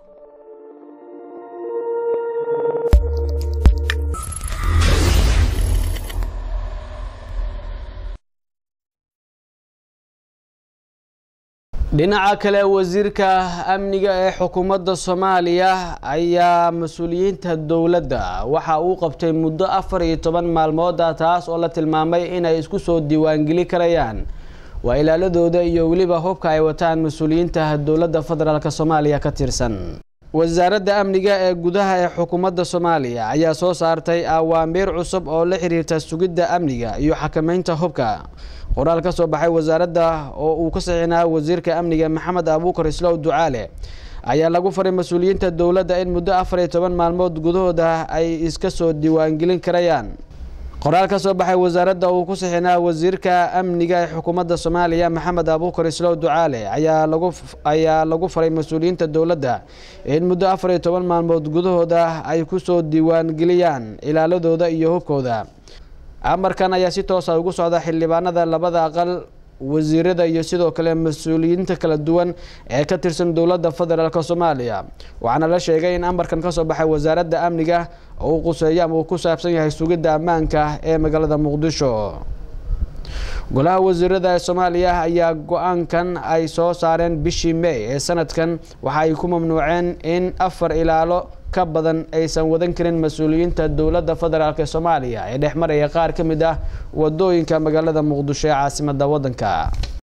dhinaca kale wasiirka amniga ee xukuumadda soomaaliya ayaa mas-uuliyiinta dowladda waxa uu qabtay muddo afar iyo toban maalmooda taas oo la tilmaamay inay isku soo diiwaangeli karayaan waa ilaaladooda iyo weliba hubka ay wataan mas-uuliyiinta dowladda federaalk soomaaliya ka tirsan wasaaradda amniga ee gudaha ee xukuumadda soomaaliya ayaa soo saartay awaamiir cusub oo la xiriirta sugidda amniga iyo xakameynta hubka qoraal ka soo baxay wasaaradda oo uu ka saxiinaa wasiirka amniga maxamed abuukar islow ducaale ayaa lagu faray mas-uuliyiinta dowladda in muddo afar iyo toban maalmood gudahooda ay iska soo diiwaangelin karayaan qoraal ka soo baxay wasaaradda uu ku saxiinaa wasiirka amniga ee xukuumadda soomaaliya maxamed abuukar islow ducaale ayaa lagu ayaa lagu faray mas-uuliyiinta dowladda in muddo afar iyo toban maalmood gudahooda ay kusoo diiwaangeliyaan ilaaladooda iyo hubkooda amarkan ayaa si toosa ugu socda xildhibaanada labada aqal wasiirada iyo sidoo kale mas-uuliyiinta kala duwan ee ka tirsan dowladda federaalk soomaaliya waxaana la sheegay in amarkan kasoo baxay wasaaradda amniga uu quseeyo ama uu ku saabsan yahay sugidda ammaanka ee magaalada muqdisho golaha wasiirada ee soomaaliya ayaa go-aankan ay soo saareen bishii may ee sanadkan waxa ay ku mamnuuceen in afar ilaalo ka badan aysan wadan karin mas-uuliyiinta dowladda federaalk ee soomaaliya ee dhex maraya qaar ka mid ah wadooyinka magaalada muqdisho ee caasimada waddanka